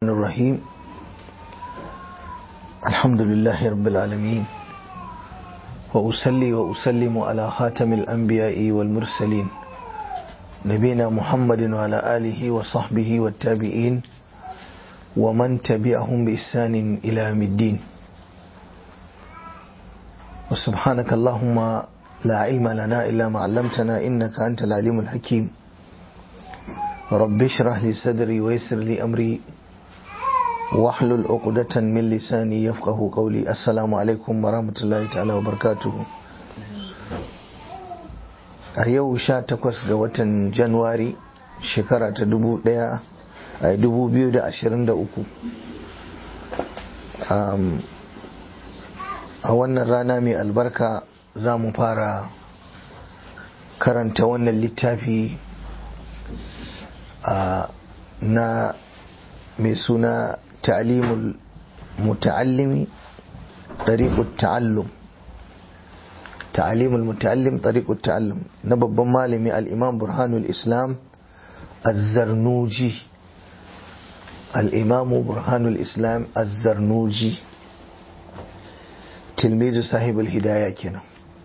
الرحيم الحمد لله رب العالمين وأسلي وأسلم على خاتم الأنبياء والمرسلين نبينا محمد وعلى آله وصحبه والتابعين ومن تبعهم بإحسان إلى يوم الدين وسبحانك اللهم لا علم لنا إلا ما علمتنا إنك أنت العليم الحكيم رب اشرح لي صدري ويسر لي أمري واحلل عقدة من لساني يفقه قولي السلام عليكم ورحمة الله تعالى وبركاته a yau sha takwas ga watan januwari shekara ta dubu daya a dubu biyu da ashirin da uku a wannan rana mai albarka za mu fara karanta wannan littafi na mai suna ta'alimul muta'allimi ɗariƙut ta'allum ta'alimul muta'allim ɗariƙut ta'allum na babban malami al'imam burhanul islam azzarnuji al'imamu burhanul islam azzarnuji tilmizu sahibul hidaya kenan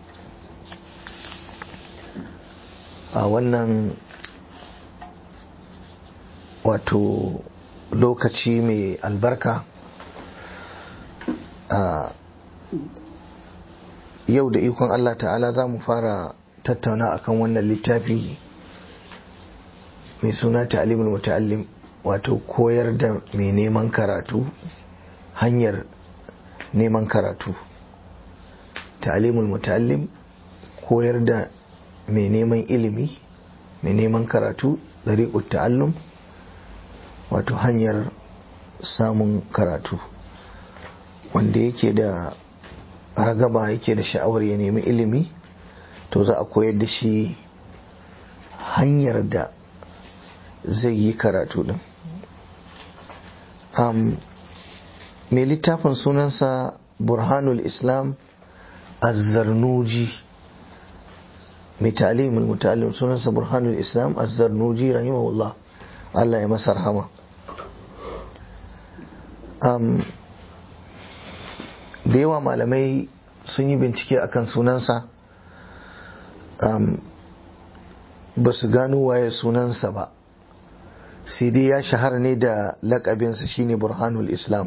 a wannan wato lokaci mai albarka a yau da ikon Allah ta'ala za mu fara tattauna akan wannan littafi mai suna ta'alimul muta'allim wato koyar da mai neman karatu hanyar neman karatu ta'alimul muta'allim koyar da mai neman ilimi mai neman karatu dariƙut ta'allum wato hanyar samun karatu wanda yake da ragaba yake da sha'awar ya nemi ilimi to za a koyar da shi hanyar da zai yi karatu din um, mai littafin sunansa burhanul islam azzarnuji mai ta'alimul muta'allim sunansa burhanul islam azzarnuji rahimahullah Allah ya masa rahama um, da yawa malamai sun yi bincike akan sunansa um, ba su gano waye sunansa ba sai dai ya shahara ne da lakabinsa shine burhanul islam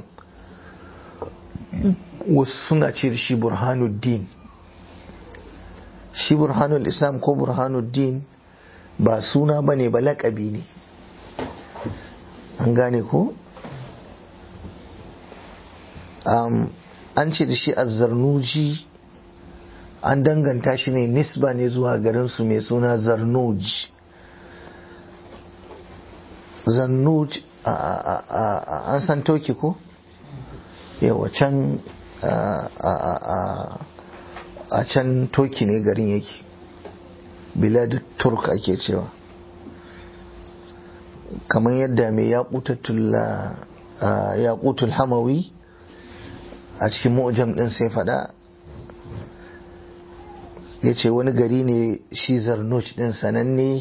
wasu suna ce da shi burhanuddin shi burhanul islam ko burhanuddin ba suna ba ne ba lakabi ne an gane ko um, an ce da shi azzarnuji an danganta shi ne nisba ne zuwa garinsu mai suna zarnuj zarnuj an san toki ko yawa can a can toki ne garin yake biladu turk ake cewa kamar yadda mai yaƙutul hamawi a cikin mu'jam din sai fada ya ce wani gari ne shi zarnuch din sananne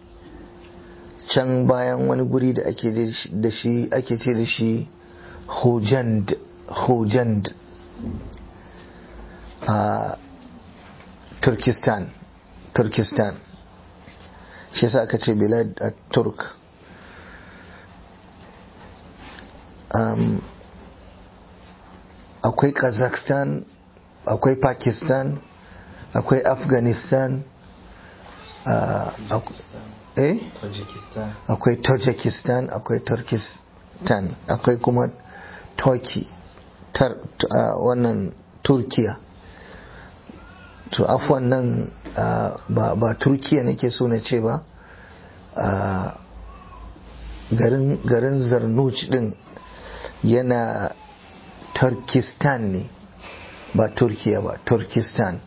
can bayan wani guri da ake da shi ake ce da shi hojand hojand a turkistan turkistan shi sa aka ce bilad a turk um, akwai kazakhstan akwai pakistan akwai afghanistan eh akwai tajikistan akwai turkistan akwai kuma turkey wannan turkiya to afwan nan ba turkiya nake so na ce ba garin zarnuch din yana turkistan ne ba turkiya ba turkistan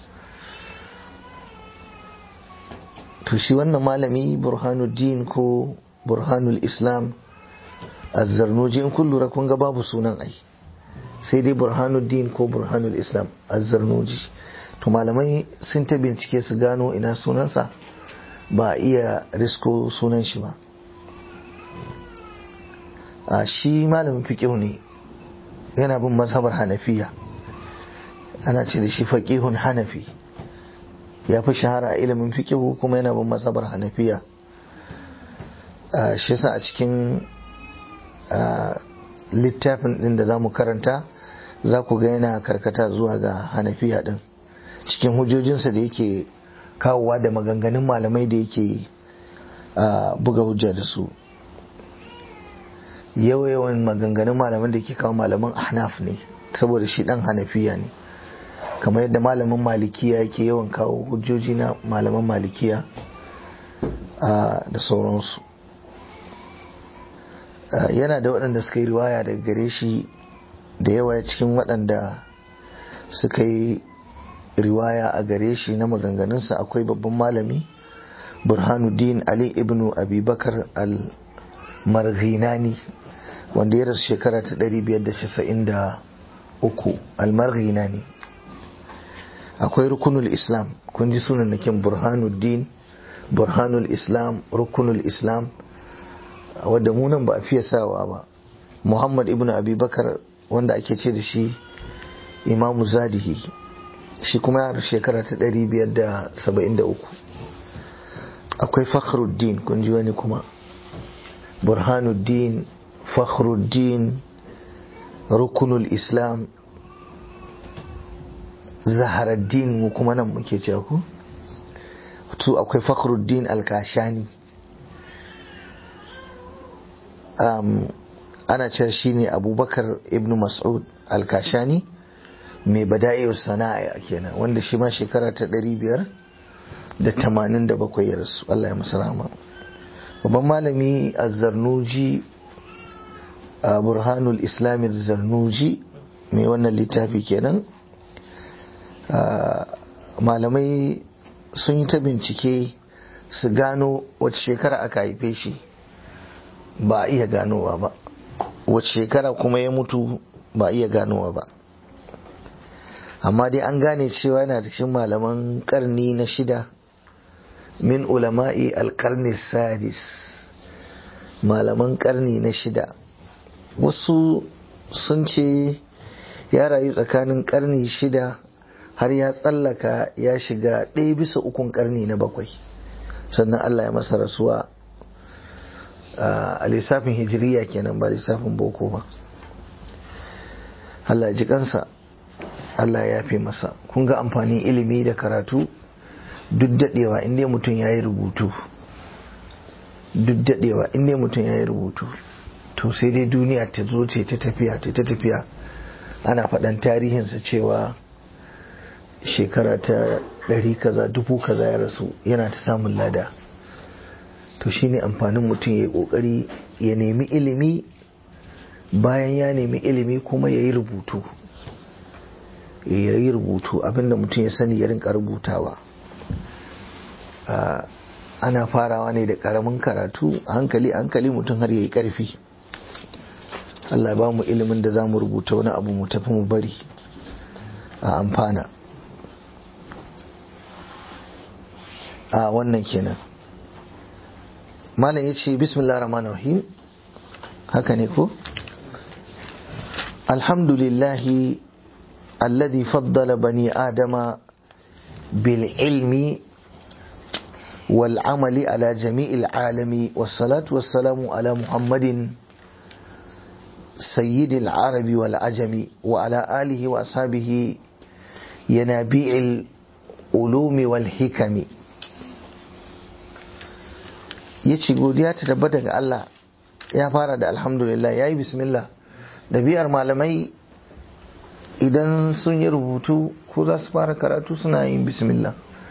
to shi wannan malami burhanuddin ko burhanul islam azzarnuji in kun lura kun ga babu sunan ai sai dai burhanuddin ko burhanul islam azzarnuji to malamai sun ta bincike su gano ina sunansa ba a iya risko sunan shi ba shi malamin fiƙihu ne yana bin mazhabar hanafiya ana ce da shi faƙihun hanafi ya fi shahara a ilimin fiƙihu kuma yana bin mazhabar hanafiya shi yasa a cikin littafin ɗin da za mu karanta za ku ga yana karkata zuwa ga hanafiya ɗin cikin hujjojinsa da yake kawowa da maganganun malamai da yake buga hujja da su yawan maganganun malaman da ke kawo malaman ahnaf ne saboda shi dan hanafiya ne kamar yadda malamin malikiya yake yawan kawo hujjoji na malaman malikiya da sauransu yana da waɗanda suka yi riwaya daga gare shi da yawa cikin waɗanda suka yi riwaya a gare shi na maganganunsa akwai babban malami burhanuddin ali ibnu abubakar al-marghinani wanda ya rasu shekara ta 593 al-marghinani akwai rukunul islam kun ji sunan nakin burhanuddin burhanul islam rukunul islam wadda munan ba a fiye sawa ba muhammad ibnu abubakar wanda ake ce da shi imamu zadihi shi kuma ya shekara ta 573 akwai fakhruddin kun ji wani kuma burhanuddin fakhruddin rukunul islam zaharaddin mu kuma nan muke cewa ku to akwai fakhruddin alkashani um, ana cewa shine abubakar ibn mas'ud alkashani mai bada'iyar sana'a kenan wanda shi ma shekara ta ɗari biyar da tamanin da bakwai ya rasu Allah ya masu rahama babban malami a zarnuji a burhanul islami zarnuji mai wannan littafi kenan malamai sun yi ta bincike su gano wace shekara aka haife shi ba a iya ganowa ba wace shekara kuma ya mutu ba a iya ganowa ba amma dai an gane cewa yana da cikin malaman karni na shida min ulama'i alkarni sadis malaman karni na shida wasu sun ce ya rayu tsakanin karni shida har ya tsallaka ya shiga ɗaya bisa ukun karni na bakwai sannan Allah ya masa rasuwa a lissafin hijiriya kenan ba lissafin boko ba Allah ya ji kansa Allah ya fi masa kun ga amfanin ilimi da karatu duk daɗewa inda mutum ya yi rubutu duk daɗewa inda mutum ya yi rubutu to sai dai duniya ta zo ce ta tafiya ta tafiya ana faɗan tarihinsa cewa shekara ta ɗari kaza dubu kaza ya rasu yana ta samun lada to shine amfanin mutum ya yi ƙoƙari ya nemi ilimi bayan ya nemi ilimi kuma ya yi rubutu ya yi rubutu abinda mutum ya sani ya rinka rubutawa ana farawa ne da karamin karatu hankali hankali mutum har ya yi karfi Allah ba mu ilimin da za mu rubuta wani abu mu tafi mu bari a amfana a wannan kenan malam ya ce bismillah rahman rahim haka ne ko alhamdulillahi الذي فضل بني آدم بالعلم والعمل على جميع العالم والصلاة والسلام على محمد سيد العرب والعجم وعلى آله وأصحابه ينابيع العلوم والحكم yace godiya ta tabbata ga Allah ya fara da alhamdulillah yayi bismillah ɗabi'ar malamai idan sun yi rubutu ko za su fara karatu suna yin bismillah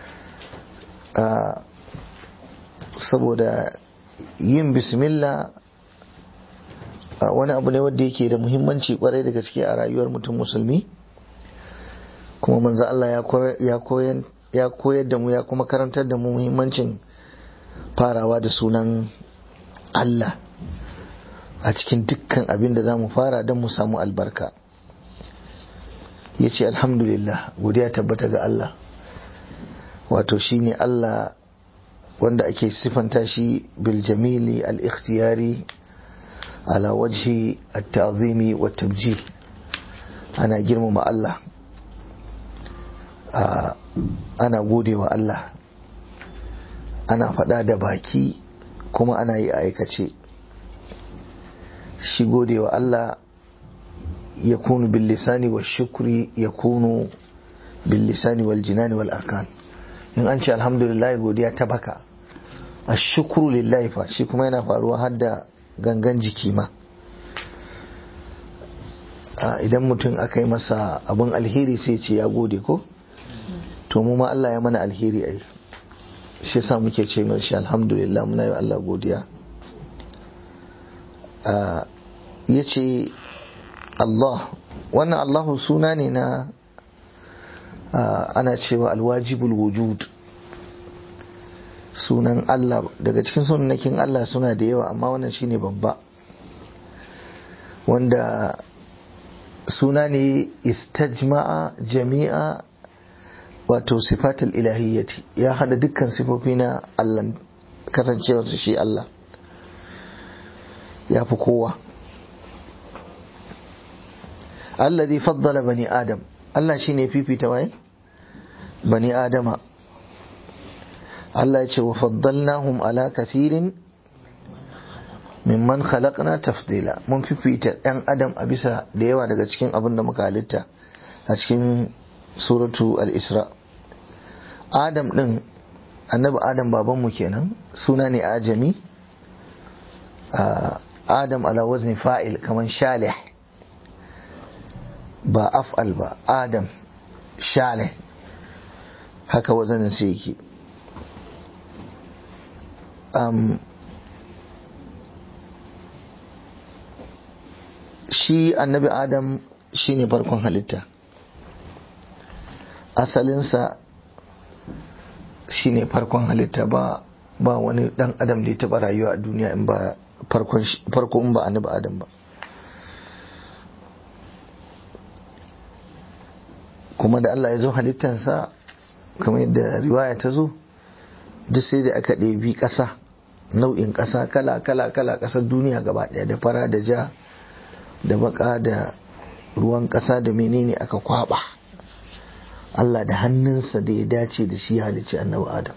saboda yin bismillah wani abu ne wanda yake da muhimmanci kwarai da gaske a rayuwar mutum musulmi kuma manzo Allah ya koyar da mu ya kuma karantar da mu muhimmancin farawa da sunan Allah a cikin dukkan abin da za mu fara don mu samu albarka ya ce alhamdulillah godiya tabbata ga Allah wato shine Allah wanda ake sifanta shi bil jamili al ikhtiyari ala wajhi at-ta'zimi wa tabjil ana girmama Allah ana gode wa Allah ana faɗa da baki kuma ana yi aikace shi gode wa Allah ya kunu bil lisani wa shukri ya kunu bil lisani wal jinani wal arkan in an ce alhamdulillah godiya ta baka a shukuru lillahi fa shi kuma yana faruwa har da gangan jiki ma idan mutum aka yi masa abin alheri sai ce ya gode ko to mu ma Allah ya mana alheri ai shi yasa muke ce mai shi alhamdulillah muna yi Allah godiya ya ce Allah wannan Allahu suna ne na ana cewa alwajibul wujud sunan Allah daga cikin sunanakin Allah suna da yawa amma wannan shine babba wanda suna ne istajma'a jami'a wato sifatul ilahiyyati ya hada dukkan sifofi na Allah kasancewarsa shi Allah ya fi kowa allazi faddala bani adam Allah shine fifita waye bani adama Allah ya ce wa faddalnahum ala kathirin mimman khalaqna tafdila mun fifita ɗan adam a bisa da yawa daga cikin abin da muka halitta a cikin suratu al-isra adam din annabi adam babanmu kenan suna ne ajami adam ala wazni fa'il kaman shalih ba af'al ba adam shalih haka wazanin sai yake um, shi annabi adam shi ne farkon halitta asalinsa shi ne farkon halitta ba ba wani dan adam da ya taba rayuwa a duniya in ba farko in ba annabi adam ba kuma da Allah ya zo halittansa kamar yadda riwaya ta zo duk sai da aka ɗebi ƙasa nau'in ƙasa kala kala kala ƙasar duniya gaba ɗaya da fara da ja da baka da ruwan ƙasa da menene aka kwaba Allah da hannunsa da ya dace da shi halicci annabi Adam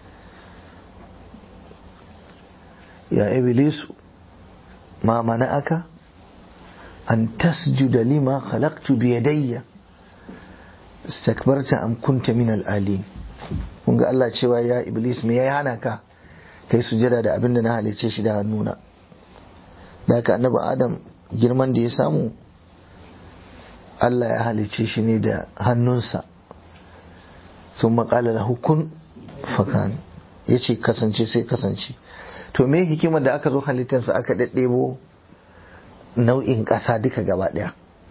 ya iblisu ma aka an tasjuda lima khalaqtu bi yadayya istakbarta am kunta min al-alin kun ga Allah cewa ya iblis me ya hana ka kai sujada da abin da na halicce shi da hannuna da haka annabi Adam girman da ya samu Allah ya halicce shi ne da hannunsa sun maƙala da hukun fakan ya ce kasance sai kasance to me hikimar da aka zo halittarsa aka ɗaɗɗebo nau'in ƙasa duka gaba ɗaya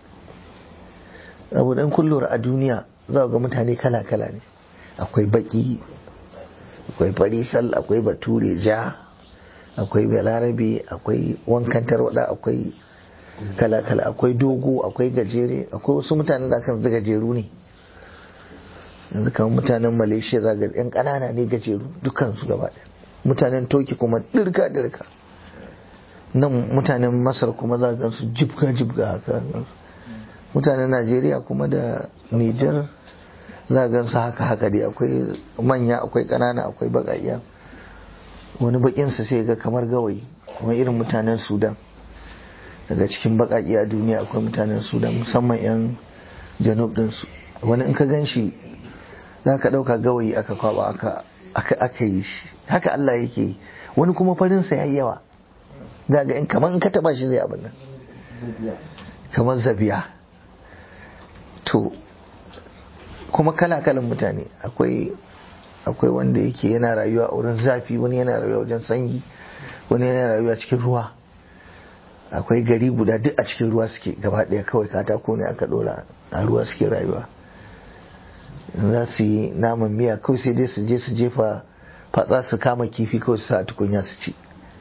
abu ɗan kullum a duniya za ga mutane kala-kala ne akwai baƙi akwai farisal akwai bature ja akwai balarabe akwai wankan tarwada akwai kala-kala akwai dogo akwai gajere akwai wasu mutanen da kan gajeru ne yanzu kamar mutanen malaysia za ga yan ƙanana ne gajeru dukansu gaba ɗaya mutanen toki kuma dirka dirka nan mutanen masar kuma za ga su jibga jibga haka mutanen najeriya kuma da niger za ga su haka haka dai akwai manya akwai ƙanana akwai baƙaƙiya wani baƙinsa sai ga kamar gawayi kuma irin mutanen sudan daga cikin baƙaƙi a duniya akwai mutanen sudan musamman 'yan janub ɗinsu wani in ka gan shi za ka ɗauka gawayi aka kwaba aka aka yi shi haka Allah yake wani kuma farinsa ya yi yawa za ga in kamar in ka taba shi zai abin nan kamar zabiya to kuma kala-kalan mutane akwai akwai wanda yake yana rayuwa a wurin zafi wani yana rayuwa wajen sanyi wani yana rayuwa cikin ruwa akwai gari guda duk a cikin ruwa suke gaba ɗaya kawai katako ne aka ɗora a ruwa suke rayuwa za su yi naman miya kawai sai dai su je su jefa fatsa su kama kifi kawai su sa a tukunya su ci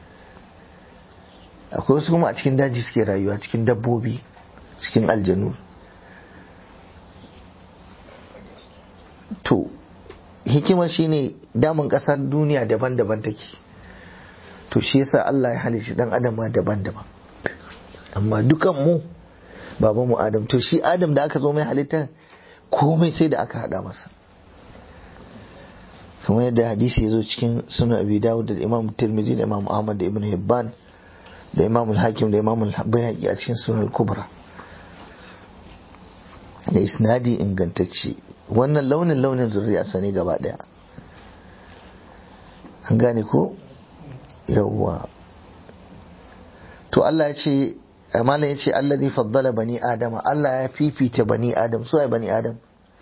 akwai wasu kuma a cikin daji suke rayuwa cikin dabbobi cikin aljanu to hikimar shine damun kasar duniya daban-daban take to shi yasa Allah ya halicci dan adam daban-daban amma dukan mu babanmu adam to shi adam da aka zo mai halitta komai sai da aka hada masa kamar yadda hadisi ya zo cikin sunan abi dawud da imam tirmidhi da imam ahmad da ibn hibban da imam al-hakim da imam al-bayhaqi a cikin sunan kubra da isnadi ingantacce wannan launin launin zuriya sane gaba daya an gane ko yawwa to Allah ya ce malam ya ce Allah zai faddala bani adama Allah ya fifita bani adam su ya bani adam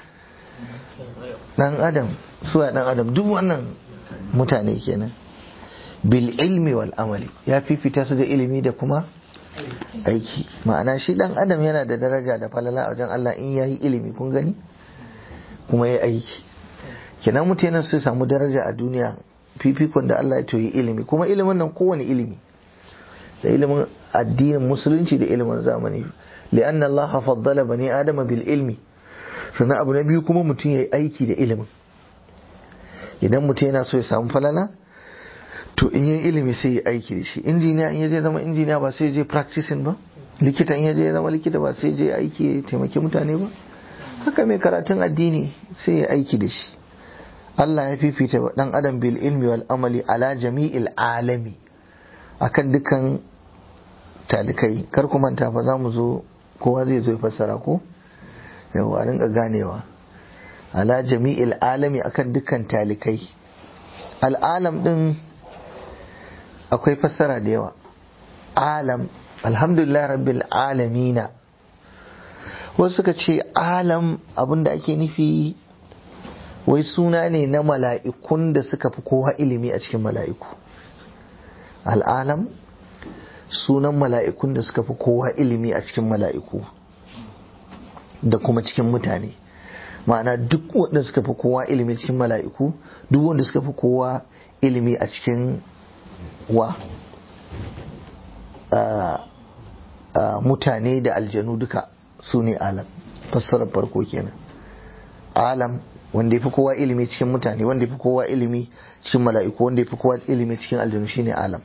dan adam su ya dan adam duk wannan mutane kenan bil ilmi wal amali ya fifita su da ilimi da kuma aiki ma'ana shi dan adam yana da daraja da falala a wajen Allah in yayi ilimi kun gani kuma yayi aiki kenan mutane su samu daraja a duniya fifikon da Allah ya toyi ilimi kuma ilimin nan kowane ilimi da ilimin addinin musulunci da ilimin zamani li'an Allah faddala bani adama bil ilmi sannan abu na biyu kuma mutum ya yi aiki da ilimin idan mutum yana so ya samu falala to in yi ilimi sai ya aiki da shi injiniya in ya je zama injiniya ba sai je practicing ba likita in ya je zama likita ba sai je aiki ya taimaki mutane ba haka mai karatun addini sai ya aiki da shi Allah ya fifita dan adam bil ilmi wal amali ala jami'il alami akan dukan talikai kar ku manta fa za mu zo kowa zai zo fassara ko yawa rinka ganewa ala jami'il alami akan dukkan talikai al'alam din akwai fassara da yawa alam alhamdulillah rabbil alamina wasu suka ce alam abinda ake nufi wai suna ne na mala'ikun da suka fi kowa ilimi a cikin mala'iku al'alam sunan mala'ikun da suka fi kowa ilimi a cikin mala'iku da kuma cikin mutane ma'ana duk wanda suka fi kowa ilimi cikin mala'iku duk wanda suka fi kowa ilimi a cikin wa mutane da aljanu duka su ne alam fassarar farko kenan alam wanda ya fi kowa ilimi cikin mutane wanda ya fi kowa ilimi cikin mala'iku wanda ya fi kowa ilimi cikin aljanu shine alam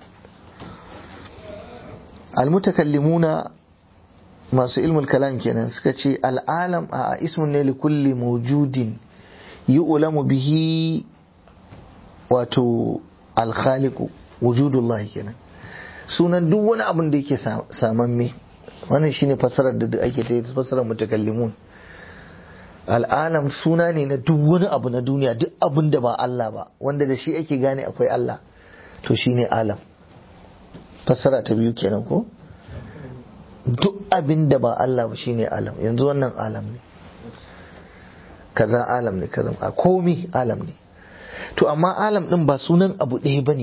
almutakallimuna masu ilmul kalam kenan suka ce al'alam a ismun ne likulli mawjudin yi ulamu bihi wato alkhaliku wujudullahi kenan sunan duk wani abin da yake samamme wannan shine fassarar da ake ta fassarar mutakallimun al'alam suna ne na duk wani abu na duniya duk abin da ba Allah ba wanda da shi ake gane akwai Allah to shine alam fassara ta biyu kenan ko duk abin da ba Allah ba shine alam yanzu wannan alam ne kaza alam ne kaza a komi alam ne to amma alam din ba sunan abu ɗaya ba ne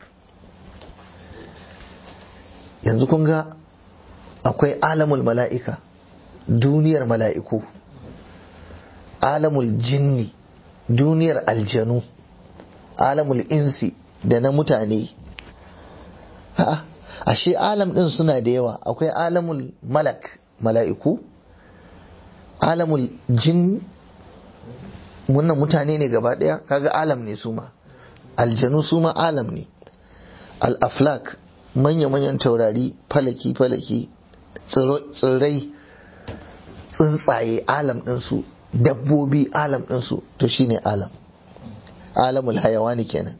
yanzu kun ga akwai alamul mala'ika duniyar mala'iku alamul jinni duniyar aljanu alamul insi da na mutane a'a ashe alam din suna da yawa akwai alamul malak mala'iku alamul jin wannan mutane ne gaba daya kaga alam ne su ma aljanu su ma alam ne al-aflak manya-manyan taurari falaki-falaki tsirrai tsuntsaye alam ɗinsu dabbobi alam ɗinsu to shine alam alamul hayawani kenan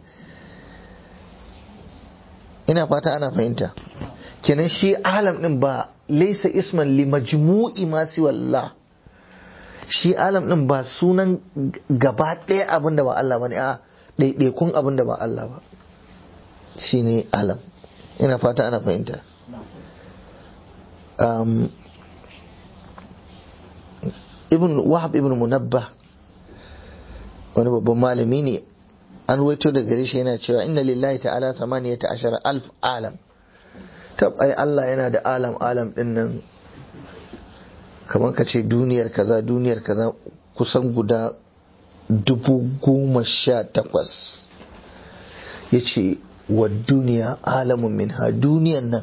ina fata ana fahimta kenan shi alam din ba laisa isman li majmu'i ma wallah shi alam din ba sunan gaba ɗaya abin da ba Allah bane a ɗaiɗaikun abin da ba Allah ba shine alam ina fata ana fahimta um, ibn wahab ibn munabbah wani babban malami ne an ruwaito da gare shi yana cewa inna lillahi ta'ala samaniyata ashara alf alam tab ai Allah yana da alam alam din nan kamar ka ce duniyar kaza duniyar kaza kusan guda dubu goma sha takwas ya ce wa duniya alamun min ha duniyan nan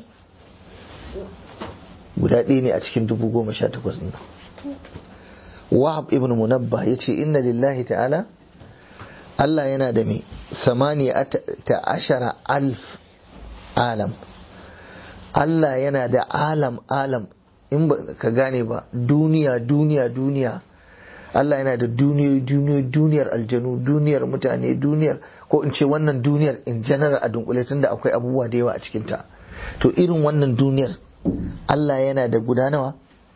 guda ɗaya ne a cikin dubu goma sha takwas nan wahab ibn munabbah ya ce inna lillahi ta'ala Allah yana da mai samaniya ta ashara alf alam Allah yana da alam alam in ba ka gane ba duniya duniya duniya Allah yana da duniyoyi duniyoyi duniyar aljanu duniyar mutane duniyar ko in ce wannan duniyar in general a dunkule tunda akwai abubuwa da yawa a cikinta to irin wannan duniyar Allah yana da guda nawa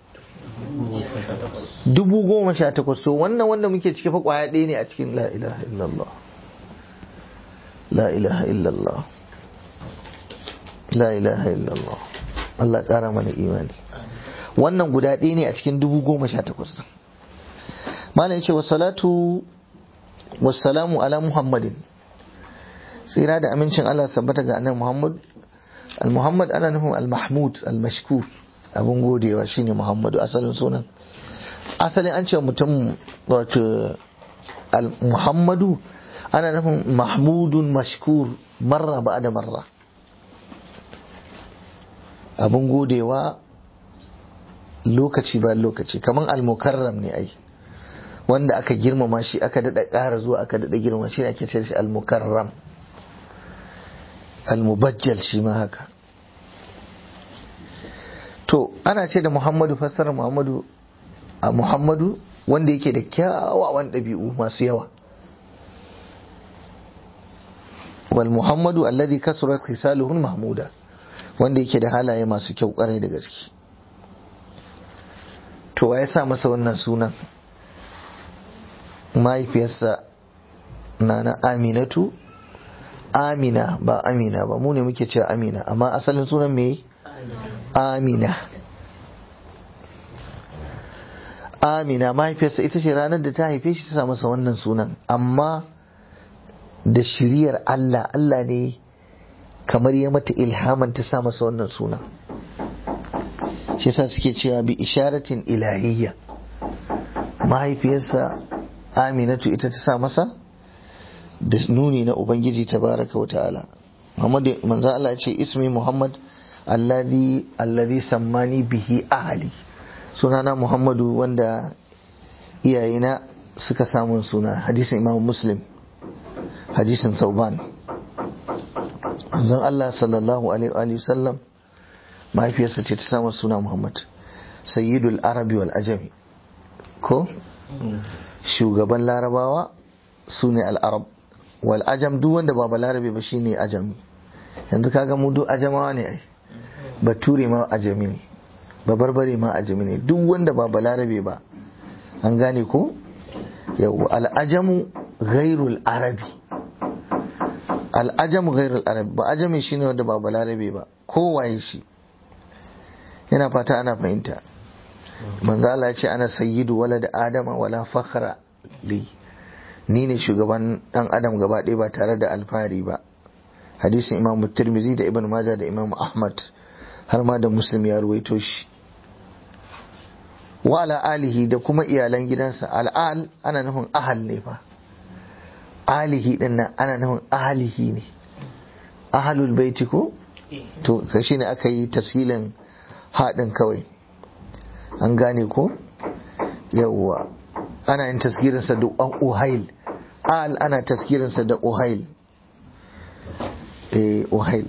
dubu goma sha takwas to wannan wanda muke cike fa kwaya ɗaya ne a cikin la ilaha illallah la ilaha illallah la ilaha illallah Allah ƙara mana imani wannan guda ɗaya ne a cikin dubu goma sha takwas malam ya ce wa salatu wassalamu ala muhammadin tsira da amincin Allah sabbata ga annabi muhammad al-muhammad ana nufin al-mahmud al-mashkur abin godewa shine muhammadu asalin sunan asalin an ce mutum wato al-muhammadu ana nufin mahmudun mashkur marra ba da marra abin godewa lokaci ba lokaci kamar al-mukarram ne ai wanda aka girmama shi aka daɗa ƙara zuwa aka daɗa girma shi ake ce shi al-mukarram al-mubajjal shi ma haka to ana ce da muhammadu fassara muhammadu a muhammadu wanda yake da kyawawan ɗabi'u masu yawa wal muhammadu alladhi kasurat khisaluhu mahmuda wanda yake da halaye masu kyau ƙwarai da gaske to wa ya sa masa wannan sunan mahaifiyarsa na na aminatu amina ba amina ba mu ne muke cewa amina amma asalin sunan me amina amina mahaifiyarsa ita ce ranar da ta haife shi ta sa masa wannan sunan amma da shiriyar Allah Allah ne kamar ya mata ilhaman ta sa masa wannan sunan shi yasa suke cewa bi isharatin ilahiyya mahaifiyarsa aminatu ita ta sa masa da nuni na ubangiji tabaraka wa ta'ala Muhammad manzo Allah ya ce ismi Muhammad alladhi alladhi sammani bihi ahli sunana Muhammadu wanda iyayena suka samun suna hadisin Imam Muslim hadisin Sauban manzon Allah sallallahu alaihi wa sallam mahaifiyarsa ce ta samun suna Muhammad sayyidul arabi wal ajami ko shugaban larabawa su ne al'arab wal ajam duk wanda ba balarabe ba shine ajami yanzu kaga mu duk ajamawa ne ai bature ma ajami ne ba barbare ma ajami ne duk wanda ba balarabe ba an gane ko yau al'ajamu ghairul arabi al'ajamu ghairul arabi ba ajami shine wanda ba balarabe ba kowaye shi yana fata ana fahimta manzo Allah ya ce ana sayyidu walad adama wala fakhra li ni ne shugaban dan adam gaba ɗaya ba tare da alfahari ba hadisin imam tirmidhi da ibn majah da imam ahmad har ma da muslim ya ruwaito shi wa ala alihi da kuma iyalan gidansa al'al ana nufin ahal ne fa alihi din nan ana nufin ahalihi ne ahalul baiti ko to kashi ne aka yi tashilin haɗin kawai an gane ko yawwa ana yin taskirinsa da uhail al ana taskirinsa da uhail eh uhail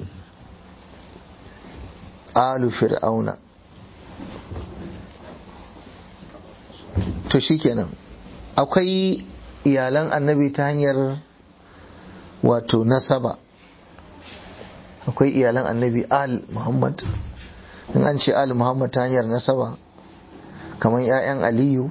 alu fir'auna to shikenan akwai iyalan annabi ta hanyar wato nasaba akwai iyalan annabi al muhammad in an ce al muhammad ta hanyar nasaba kamar 'ya'yan aliyu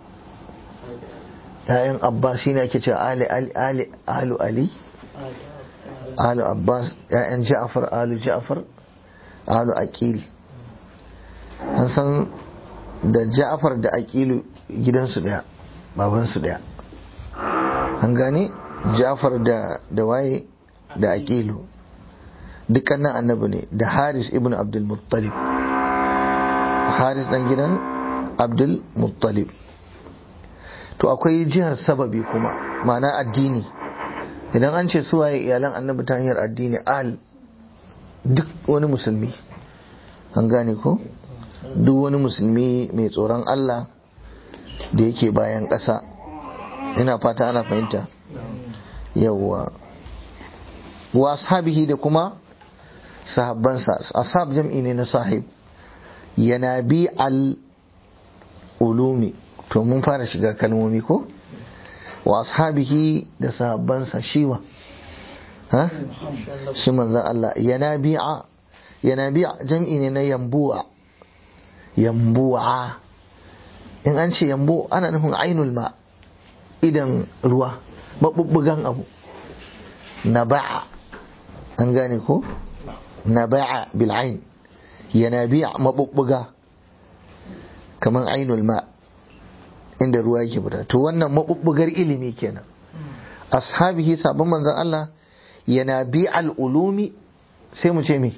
'ya'yan abbas shi ne ake cewa ali ali alu ali alu abbas 'ya'yan ja'far alu ja'far alu aqil an san da ja'far da aqilu gidansu daya babansu daya an gane ja'far da da waye da aqilu dukkanin annabi ne da haris ibn abdul muttalib haris dan gidan abdul muttalib to akwai jihar sababi kuma ma'ana addini idan an ce suwaye iyalan annabi ta hanyar addini al duk wani musulmi an gane ko duk wani musulmi mai tsoron Allah da yake bayan ƙasa ina fata ana fahimta yawwa wa ashabihi da kuma sahabbansa ashab jam'i ne na sahib yanabi al ulumi to mun fara shiga kalmomi ko wa ashabihi da sahabbansa shiwa ha shi manzon Allah yanabi'a yanabi'a jam'i ne na yambu'a yambu'a in an ce yambu ana nufin ainul ma idan ruwa mabubbugan abu naba'a an gane ko naba'a bil ain yanabi'a mabubbuga kaman ainul ma inda ruwa yake fita to wannan mabubbugar ilimi kenan ashabihi sabon manzon Allah yanabi'al ulumi sai mu ce me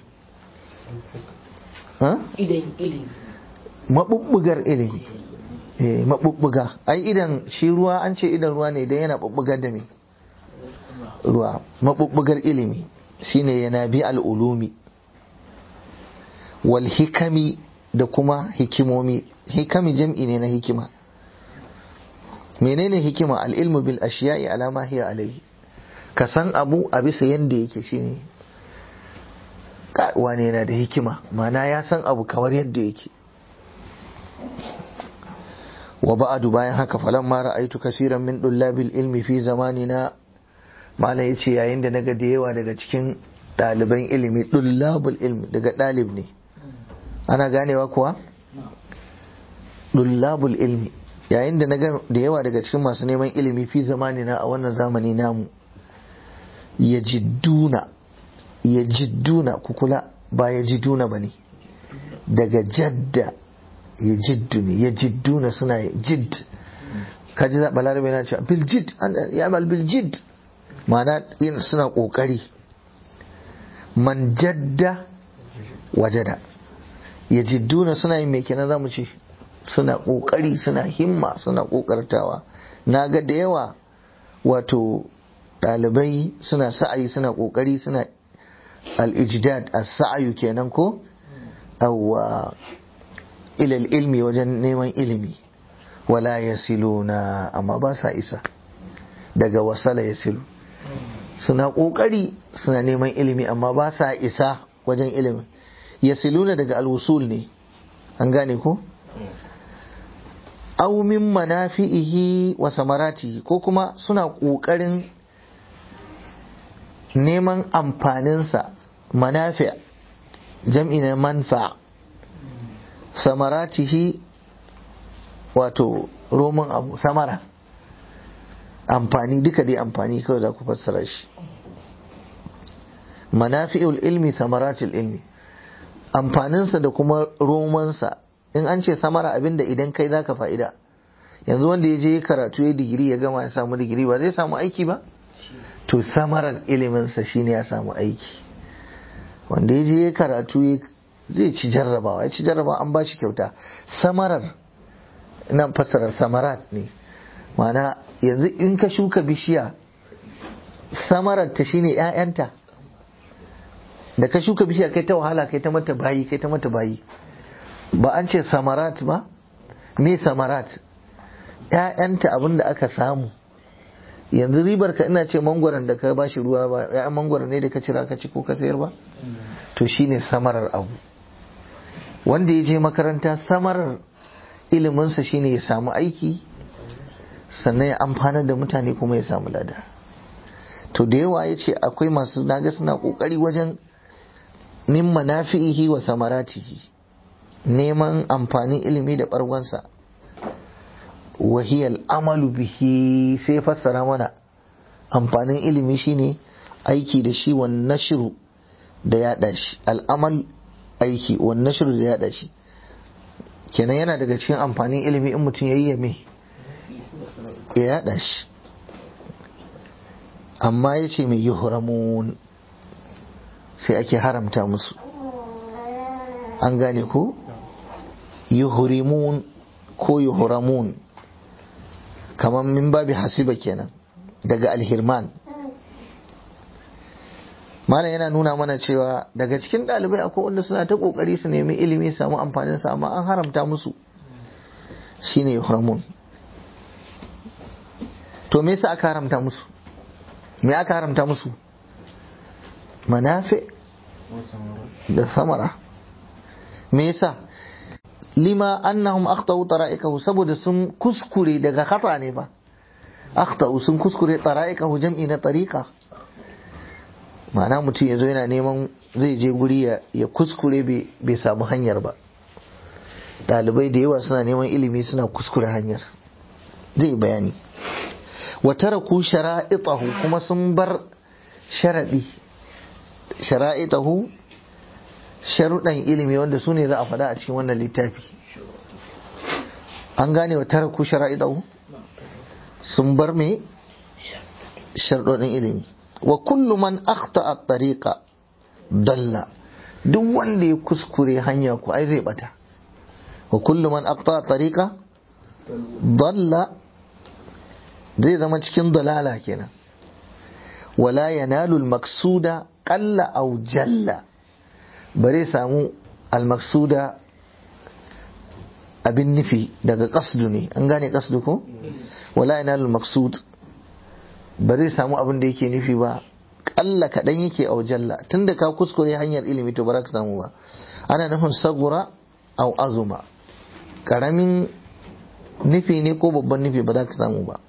ha idan ilimi mabubbugar ilimi eh mabubbuga ai idan shi ruwa an ce idan ruwa ne idan yana bubbugar da me ruwa mabubbugar ilimi shine yana bi al'ulumi wal hikami da kuma hikimomi hikami jam'i ne na hikima menene hikima al'ilmu bil ashiya'i alama hiya alaihi ka san abu a bisa yanda yake shine wane yana da hikima mana ya san abu kamar yadda yake wa ba'adu bayan haka falan ma ra'aitu kasiran min dullabil ilmi fi zamanina malam yace yayin da naga da yawa daga cikin ɗaliban ilimi dullabul ilmi daga ɗalib ne ana ganewa kuwa dullabul ilmi yayin da naga da yawa daga cikin masu neman ilimi fi zamanina a wannan zamani namu yajidduna yajidduna kukula ba yajidduna bane daga jadda ya jiddu ne ya jiddu na suna jidd kaji zaɓa larabai na cewa bil jidd ya amal bil jidd ma'ana yin suna ƙoƙari man jadda wajada ya jiddu na suna yin mai kenan za mu ce suna ƙoƙari suna himma suna ƙoƙartawa na ga da yawa wato ɗalibai suna sa'ayi suna ƙoƙari suna al-ijdad as-sa'ayu kenan ko awwa ilal ilmi wajen neman ilimi wala ya na amma ba sa isa daga wasala ya silu suna ƙoƙari suna neman ilimi amma ba sa isa wajen ilimi ya siluna daga alwusul ne an gane ko? aumin manafi'ihi wa samarati ko kuma suna ƙoƙarin neman amfaninsa manafi jam'i na manfa' samaratihi wato roman abu samara amfani duka dai amfani kawai za ku fassara shi manafi'ul ilmi samaratul ilmi amfaninsa da kuma romansa in an ce samara abinda idan kai za ka fa'ida yanzu wanda ya je karatu ya digiri ya gama ya samu digiri ba zai samu aiki ba to samarar iliminsa shine ya samu aiki wanda ya je karatu ya zai ci jarrabawa ya ci jarrabawa an ba shi kyauta samarar nan fassarar samarat ne mana yanzu in ka shuka bishiya samarar ta shine ‘ya'yanta da ka shuka bishiya kai ta wahala kai ta mata bayi kai ta mata bayi ba an ce samarat ba me samarat ‘ya'yanta abin da aka samu yanzu ribar ka ina ce mangwaron da ka bashi ruwa ba ‘ya'yan mangwaron ne da ka cira ka ci ko ka sayar ba to shine samarar abu wanda ya je makaranta samarar iliminsa shine ya samu aiki sannan ya amfana da mutane kuma ya samu lada to da yawa ya ce akwai masu naga suna kokari wajen min manafi'ihi wa samaratihi neman amfanin ilimi da bargonsa wahiyal amalu bihi sai fassara mana amfanin ilimi shine aiki da shi wa nashiru da yaɗa shi al'amal aiki wa nashiru da yaɗa shi kenan yana daga cikin amfanin ilimi in mutum ya yi yame ya yaɗa shi amma ya ce mai yuhramun sai ake haramta musu an gane ko yuhrimun ko yuhramun kamar min babi hasiba kenan daga alhirman malam yana nuna mana cewa daga cikin ɗalibai akwai wanda suna ta ƙoƙari su nemi ilimi samu amfanin sa amma an haramta musu shine yuhramun to me yasa aka haramta musu me aka haramta musu manafi da samara me yasa lima annahum akhtau tara'iqahu saboda sun kuskure daga khata ne ba akhtau sun kuskure tara'iqahu jam'i na tariqa ma'ana mutum yazo yana neman zai je guri ya kuskure bai samu hanyar ba dalibai da yawa suna neman ilimi suna kuskure hanyar zai bayani wa taraku shara'itahu kuma sun bar sharadi shara'itahu sharuɗan ilimi wanda su ne za a faɗa a cikin wannan littafi an gane wa taraku shara'idahu sun bar me sharuɗin ilimi wa kullu man akhta a tariqa dalla duk wanda ya kuskure hanya ku ai zai bata wa kullu man akhta a tariqa dalla zai zama cikin dalala kenan wala yanalu al-maqsuda qalla aw jalla bare samu almaksuda abin nufi daga kasdu ne an gane kasdu ko wala ina maksud bare samu abin da yake nufi ba kalla kaɗan yake a jalla tunda ka kuskure hanyar ilimi to ba ka samu ba ana nufin sagura au azuma karamin nufi ne ko babban nufi ba za ka samu ba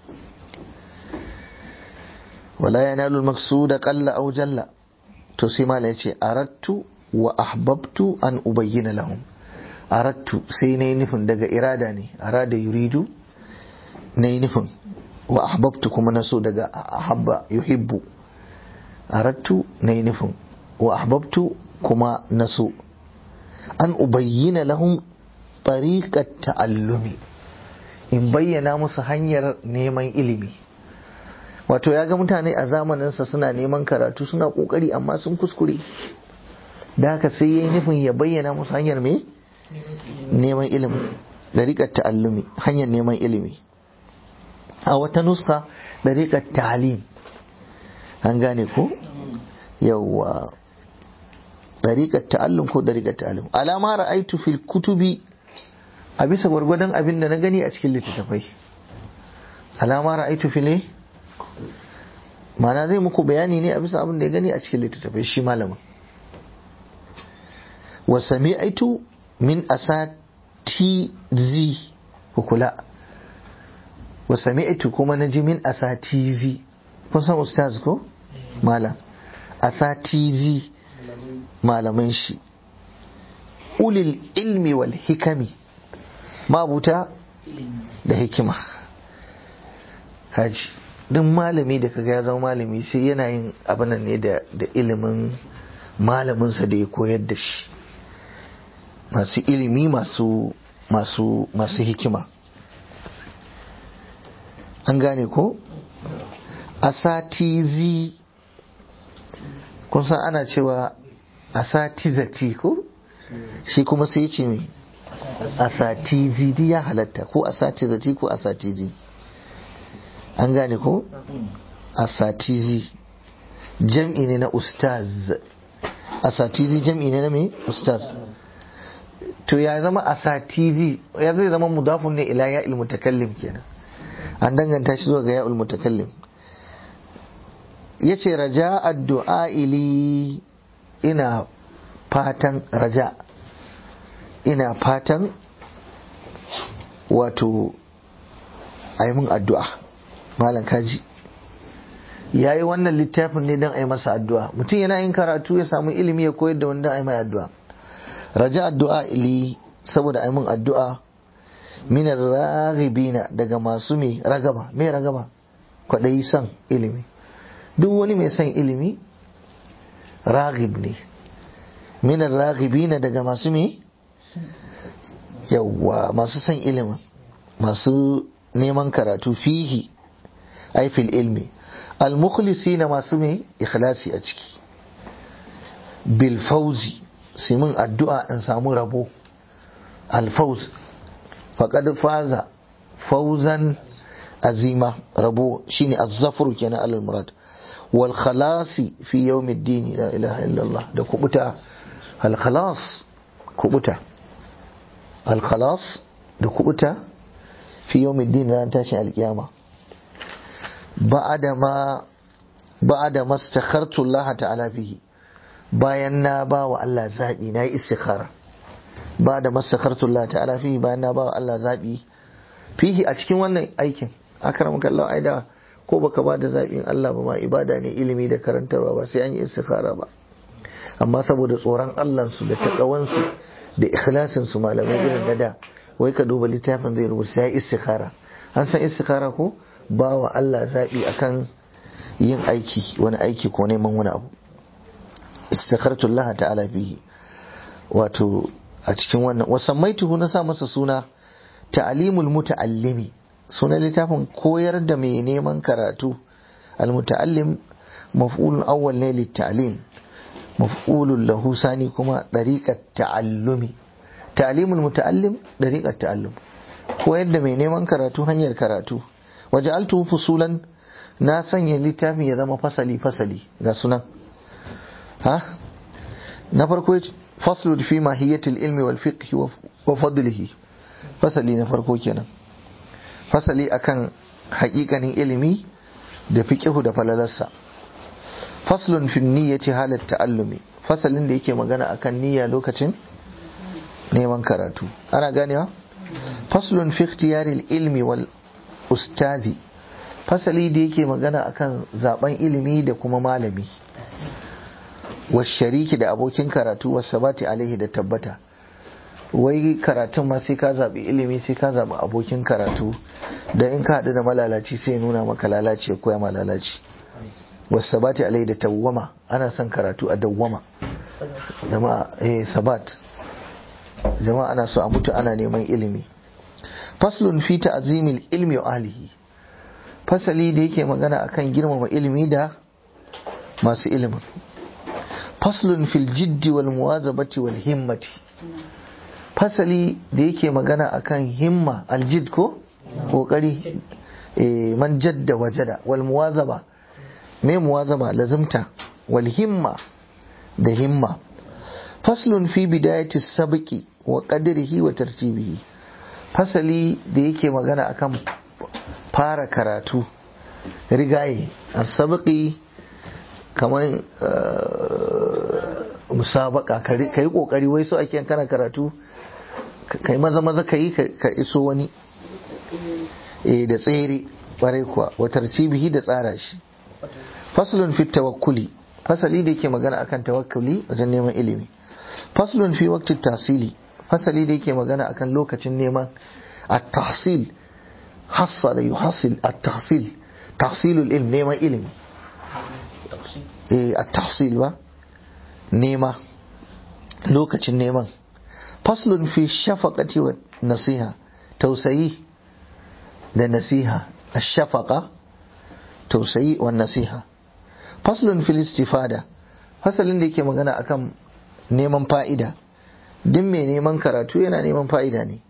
wala yanalu maksuda qalla au jalla to sai mala yace arattu wa ahbabtu an ubayyana lahum arattu sai na yi nufin daga irada ne arada yuridu na yi nufin wa ahbabtu kuma na so daga ahabba yuhibbu arattu na yi nufin wa ahbabtu kuma na so an ubayyana lahum tariqat ta'allumi in bayyana musu hanyar neman ilimi wato ya ga mutane a zamaninsa suna neman karatu suna kokari amma sun kuskure da haka sai ya yi nufin ya bayyana musu hanyar me neman ilimi dariƙar ta'allumi hanyar neman ilimi a wata nuska dariƙar ta'alim an gane ko yawwa dariƙar ta'allum ko dariƙar ta'allum alama ra'aitu fil kutubi a bisa gwargwadon abin da na gani a cikin littattafai alama ra'aitu fil ma'ana zai muku bayani ne a bisa abin da ya gani a cikin littattafai shi malamin wa sami'aitu min asatizi kula wa sami'aitu kuma naji min asatizi kun san ustaz ko malam asatizi malaman shi ulil ilmi wal hikami mabuta da hikima haji duk malami da kaga ya zama malami sai yana yin abin ne da ilimin malaminsa da ya koyar da shi masu ilimi masu masu masu hikima an gane ko asatizi kun san ana cewa asatizati ko shi kuma sai ce mai asatizi di ya halatta ko asatizati ko asatizi an gane ko asatizi jam'i ne na ustaz asatizi jam'i ne na mai ustaz to ya zama asatizi ya zai zama mudafun ne ila ya mutakallim kenan an danganta shi zuwa ga ya mutakallim ya ce raja addu'a ili ina fatan raja ina fatan wato a yi min addu'a malam kaji ya yi wannan littafin ne don a yi masa addu'a mutum yana yin karatu ya samu ilimi ya koyar da wanda a yi mai addu'a raja addu'a ili saboda a yi min addu'a minar raghibina daga masu mai ragaba mai ragaba kwaɗayi son ilimi duk wani mai son ilimi raghib ne minar raghibina daga masu mai yawwa masu son ilimin masu neman karatu fihi aifil ilmi almukhlisi na masu mai ikhlasi a ciki bilfauzi simin addu'a in samu rabo alfauz faƙad faza fauzan azima rabo shine azzafru kenan alal murad wal khalasi fi yawmiddin la ilaha illallah da kubuta al khalas kubuta al khalas da kubuta fi yawmiddin ran tashin alkiyama ba'da ma ba'da mastakhartu Allah ta'ala fihi bayan na ba wa Allah zaɓi na yi istikhara ba da masakhartu Allah ta'ala fihi bayan na ba wa Allah zaɓi fihi a cikin wannan aikin akramaka Allah aida ko baka ba da zaɓin Allah ba ma ibada ne ilimi da karantarwa ba sai an yi istikhara ba amma saboda tsoron Allah su da takawansu da ikhlasin su malamai irin na da wai ka duba littafin zai rubuta sai istikhara an san istikhara ko ba wa Allah zaɓi akan yin aiki wani aiki ko neman wani abu istakhartu Allah ta'ala bihi wato a cikin wannan wasammaituhu na sa masa suna ta'alimul muta'allimi sunan littafin koyar da mai neman karatu al-muta'allim maf'ulun awwal ne lit-ta'lim maf'ulun lahu sani kuma dariqat ta'allumi ta'alimul muta'allim dariqat ta'allum koyar da mai neman karatu hanyar karatu waja'altu fusulan na sanya littafin ya zama fasali fasali ga sunan ha na farko faslun fi mahiyatil ilmi wal fiqh wa fadlihi fasali na farko kenan fasali akan haƙiƙanin ilimi da fiqhu da falalarsa faslun fi niyyati halat ta'allumi fasalin da yake magana akan niyya lokacin neman karatu ana ganewa faslun fi ikhtiyaril ilmi wal ustazi fasali da yake magana akan zaben ilimi da kuma malami shariki da abokin karatu sabati alaihi da tabbata wai karatun ma sai ka zaɓi ilimi sai ka zaɓi abokin karatu da in ka haɗu da malalaci sai nuna maka lalaci ya koya ma lalaci sabati alaihi da tawwama ana son karatu a dawwama jama'a eh sabat jama'a ana so a mutu ana neman ilimi faslun fi ta'zimil ilmi wa ahlihi fasali da yake magana akan girmama ilimi da masu ilimin faslun fil jiddi wal muwazabati wal himmati fasali da yake magana akan himma aljid ko kokari e, man jadda wajada wal muwazaba me muwazaba lazimta wal himma da himma faslun fi bidayati sabqi wa qadrihi wa tartibihi fasali da yake magana akan fara karatu rigaye as-sabqi kamar musabaka ka yi kokari wai so ake kana karatu ka yi maza maza ka yi ka iso wani e da tsere kwarai kuwa watar cibihi da tsara shi faslun fi tawakkuli fasali da yake magana akan tawakkuli wajen neman ilimi faslun fi waqti tasili fasali da yake magana akan lokacin neman at-tahsil hassa da yuhassil at-tahsil tahsilul ilm neman ilimi a tahsil ba nema lokacin neman faslun fi shafaqati wa nasiha tausayi da nasiha ash-shafaqa tausayi wa nasiha faslun fil istifada fasalin da yake magana akan neman fa'ida duk mai neman karatu yana neman fa'ida ne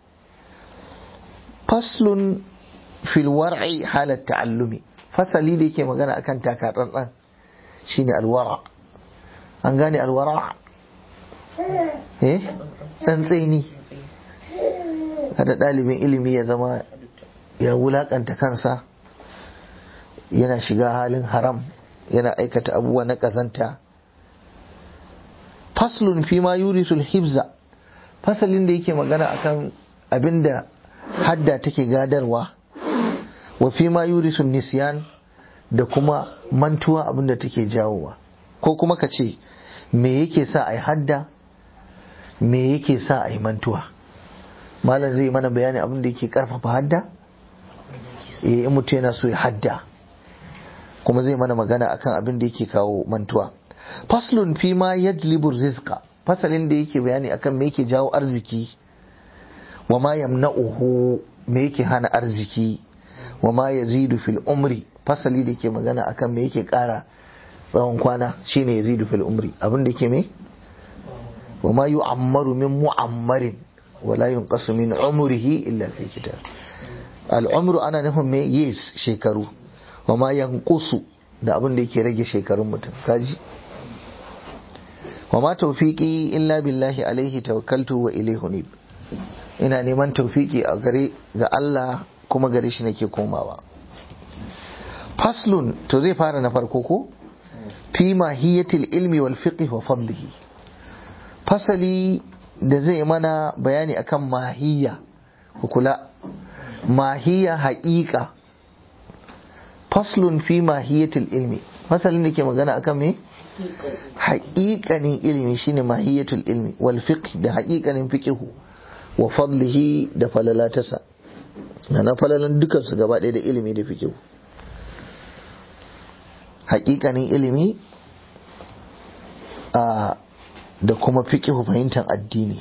faslun fil war'i halat ta'allumi fasali da yake magana akan taka tsantsan shine alwara an gane alwara eh tsantseni kada ɗalibin ilimi ya zama ya wulakanta kansa yana shiga halin haram yana aikata abubuwa na ƙazanta faslun fi ma yurisul hibza fasalin da yake magana akan abinda hadda take gadarwa wa fi ma yurisul nisyan da kuma mantuwa abinda take jawowa ko kuma ka ce me yake sa a yi hadda me yake sa a yi mantuwa malam zai mana bayani abin da yake karfafa hadda in mutum yana so ya hadda kuma zai mana magana akan abin da yake kawo mantuwa faslun fi ma yajlibu rizqa fasalin da yake bayani akan me yake jawo arziki wa ma yamna'uhu me yake hana arziki wa ma yazidu fil umri fasali da ke magana akan me yake kara tsawon kwana shine yazidu fil umri abin da ke me wa ma yu'ammaru min mu'ammarin wa la yunqasu min umrihi illa fi kitab al'umru ana nufin me yes shekaru wa ma yanqusu da abin da yake rage shekarun mutum kaji wa ma tawfiqi illa billahi alaihi tawakkaltu wa ilayhi unib ina neman tawfiki a gare ga Allah kuma gare shi nake komawa faslun to zai fara na farko ko fi mahiyatil ilmi wal fiqh wa fadlihi fasali da zai mana bayani akan mahiyya ku kula mahiyya haƙiƙa faslun fi mahiyatil ilmi fasalin da ke magana akan me haƙiƙanin ilimi shine mahiyatul ilmi wal fiqh da haƙiƙanin fiqhu wa fadlihi da falalatasa na falalan dukansu gaba ɗaya da ilimi da fiqhu haƙiƙanin ilimi a da kuma fiqhu fahimtar addini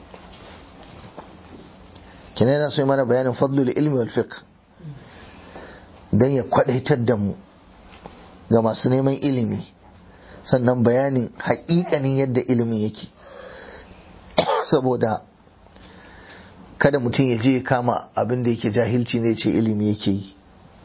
kenan yana so mana bayanin fadlul ilmi wal fiqh dan ya kwadaitar da mu ga masu neman ilimi sannan bayanin haƙiƙanin yadda ilimin yake saboda kada mutum ya je ya kama abin da yake jahilci ne ce ilimi yake yi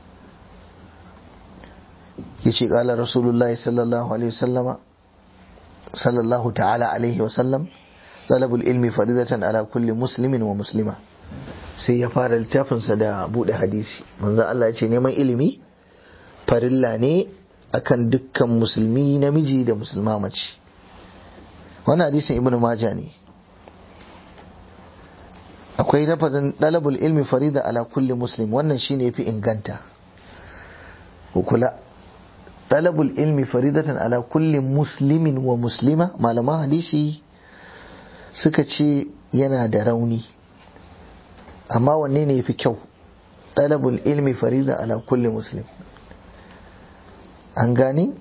ya ce ƙala rasulullahi sallallahu alaihi wasallama sallallahu ta'ala alaihi wasallam talabul ilmi faridatan ala kulli muslimin wa muslima sai ya fara littafinsa da buɗe hadisi manzo Allah ya ce neman ilimi farilla ne akan dukkan musulmi namiji da musulma mace wannan hadisin ibnu maja ne akwai lafazin dalabul ilmi farida ala kulli muslim wannan shine yafi inganta ku kula dalabul ilmi faridatan ala kulli muslimin wa muslima malaman hadisi suka ce yana da rauni amma wanne ne yafi kyau dalabul ilmi farida ala kulli muslim an gani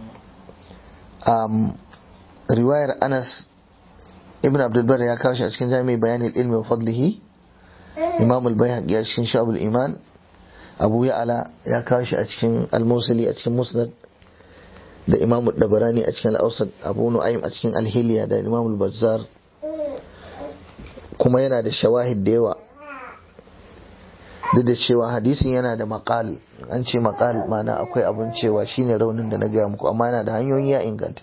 um, riwayar anas ibn abdulbar ya kawo shi a cikin jami'ai bayanin ilmi wa fadlihi imam al-bayhaqi a cikin shabul iman abu ya'ala ya kawo shi a cikin al-musili a cikin musnad da imam dabarani a cikin al-awsat abu nu'aym a cikin al-hilya da imam al-bazzar kuma yana da shawahid da yawa duk da cewa hadisin yana da maqal an ce maqal mana akwai abin cewa shine raunin da na gaya muku amma yana da hanyoyi ya inganta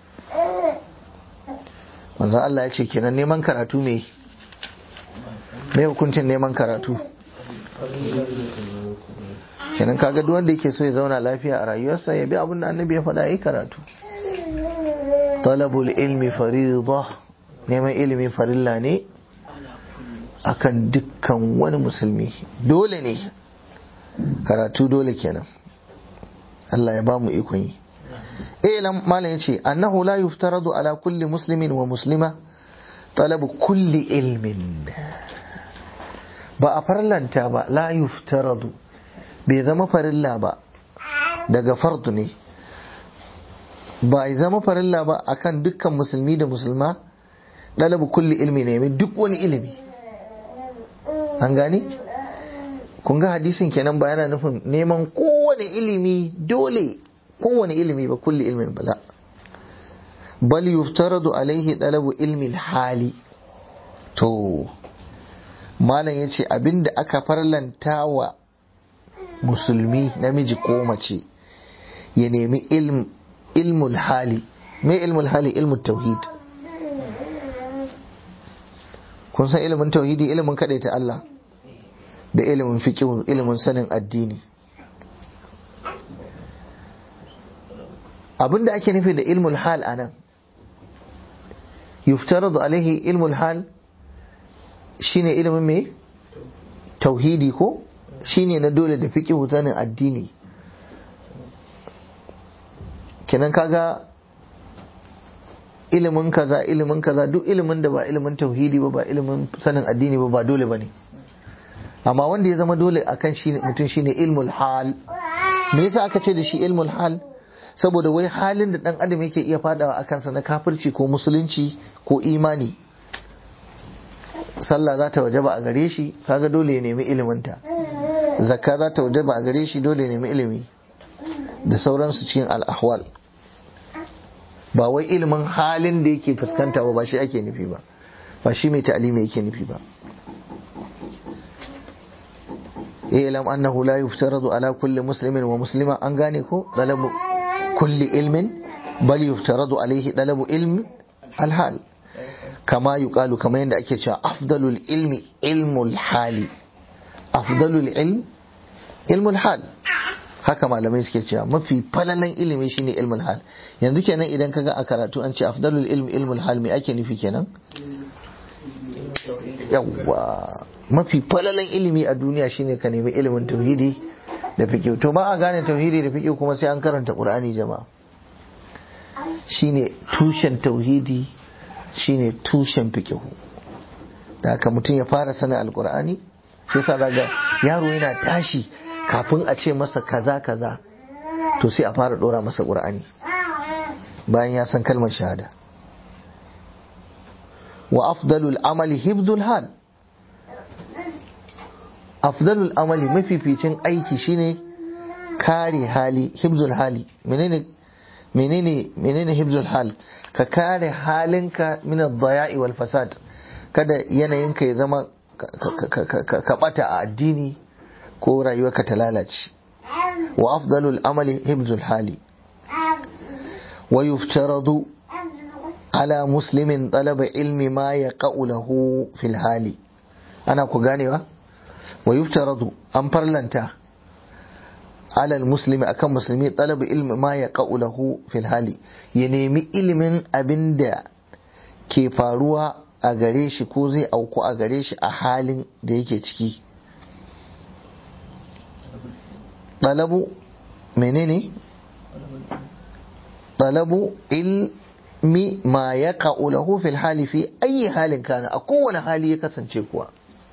manzon Allah ya ce kenan neman karatu me me hukuncin neman karatu kenan kaga duk wanda yake so ya zauna lafiya a rayuwarsa ya bi abin da annabi ya faɗa yi karatu talabul ilmi fariḍa neman ilimi farilla ne akan dukkan wani musulmi dole ne karatu dole kenan Allah ya ba mu ikon yi ilam malam yace annahu la yuftaradu ala kulli muslimin wa muslima talabu kulli ilmin ba a farlanta ba la yuftaradu bai zama farilla ba daga fardu ne ba ya zama farilla ba akan dukkan musulmi da musulma talabu kulli ilmi ne duk wani ilimi an gani kun ga hadisin kenan ba yana nufin neman kowane ilimi dole kowane ilimi ba kulli ilmin bala bal yuftaradu alaihi talabu ilmi hali to malam yace abinda aka farlanta wa musulmi namiji ko mace ya nemi ilm ilmul hali me ilmul hali ilmul tauhid kun san ilimin tauhidi ilimin ta Allah da ilimin fiqh ilimin sanin addini abinda ake nufi da ilmul hal anan yuftaradu alaihi ilmul hal shine ilimin me tauhidi ko shine na dole da fiqh sanin addini kenan kaga ilimin kaza ilimin kaza duk ilimin da ba ilimin tauhidi ba ba ilimin sanin addini ba ba dole bane amma wanda ya zama dole akan shi mutum shine ilmul hal me yasa aka ce da shi ilmul hal saboda wai halin da dan adam yake iya fadawa a kansa na kafirci ko musulunci ko imani sallah za ta wajaba a gare shi kaga dole ya nemi iliminta zakka za ta wajaba a gare shi dole ya nemi ilimi da sauransu cikin al'ahwal ba wai ilimin halin da yake fuskanta ba ba shi ake nufi ba ba shi mai ta'alimi yake nufi ba ilam annahu la yuftaradu ala kulli muslimin wa muslima an gane ko dalabu kulli ilmin bal yuftaradu alaihi dalabu ilmi alhal kama yuqalu kama yadda ake cewa afdalul ilmi ilmul hali afdalul ilm ilmul hal haka malamai suke cewa mafi falalan ilimi shine ilmul hal yanzu kenan idan kaga a karatu an ce afdalul ilmi ilmul hal me ake nufi kenan yawwa mafi falalan ilimi a duniya shine ka nemi ilimin tauhidi da fiqh to ba a gane tauhidi da fiqh kuma sai an karanta qur'ani jama'a shine tushen tauhidi shine tushen fiqh da haka mutum ya fara sanin alqur'ani sai sa daga yaro yana tashi kafin a ce masa kaza kaza to sai a fara dora masa qur'ani bayan ya san kalmar shahada wa afdalul amali hibdul hal afdalul amali mafificin aiki shine kare hali hibzul hali menene menene menene hibzul hal ka kare halinka min ad-daya'i wal fasad kada yanayinka ya zama ka bata a addini ko rayuwarka ta lalace wa afdalul amali hibzul hali wa yuftaradu ala muslimin talaba ilmi ma yaqa'u lahu fil hali ana ku ganewa wa yuftaradu an farlanta alal muslimi akan musulmi talaba ilmi ma yaqa'u lahu fil hali ya nemi ilimin abinda ke faruwa a gare shi ko zai auku a gare shi a halin da yake ciki talabu menene talabu ilmi ma ya lahu fil hali fi ayi halin kana a kowane hali ya kasance kuwa